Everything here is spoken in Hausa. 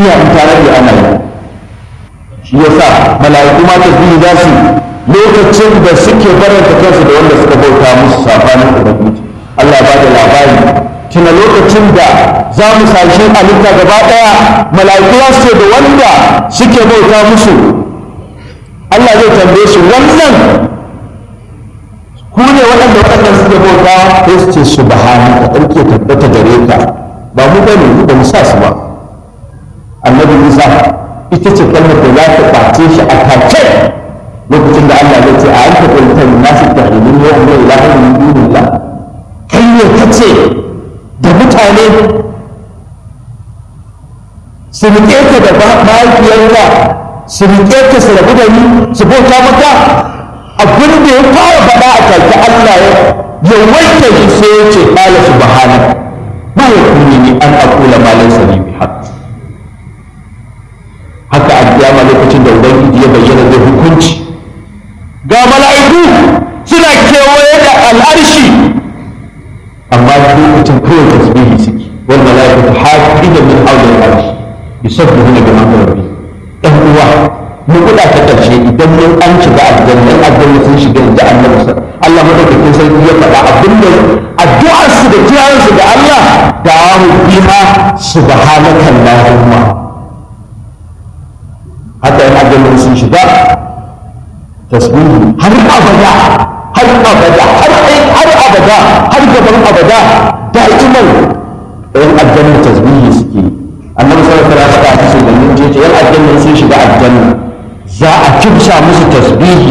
duniya in tare da ana yi shi yasa mala'iku ma tasbihi za su lokacin da suke baranta kansu da wanda suka bauta musu sabanin ubangiji Allah ba da labari tuna lokacin da za mu sashi halitta gaba daya mala'iku za su ce da wanda suke bauta musu Allah zai tambaye su wannan ku ne waɗanda waɗanda suke bauta sai su ce subhanaka ɗauke tabbata gare ka ba mu bane mu ba mu sa su ba annabi Musa ita ce kalmar da za ta ɓace shi a take lokacin da Allah ya ce a anta qulta lin nasi ta'lamun wa la ilaha illa dunillah kai ne kace da mutane su riƙe ka da mahaifiyarka su riƙe ka su rabu da ni su bauta maka abin da ya fara faɗa a take Allah ya wanke shi sai ya ce qala subhanaka ma yakuni ni an aqula ma laysa li bihaqq haka a kiyama lokacin da ubangiji ya bayyana da hukunci ga mala'iku suna kewaye da al'arshi amma lokacin kawai tasbihi suke wal mala'ikatu hafida min hawli al'arshi yusabbihuna bi hamdi rabbi dan uwa mu kuda ta karshe idan mun an shiga aljanna aljanna sun shiga da annabi Allah madaukakin sarki ya faɗa abinda addu'ar su da kiyayen su da Allah da'ahu biha subhanaka allahumma haka yana ganin sun shiga tasbihi har abada har abada har har abada har gaban abada da'iman ɗayan aljanna tasbihi suke annabi sallallahu alaihi wasallam ya ce yan aljanna sun shiga aljanna za a kimsa musu tasbihi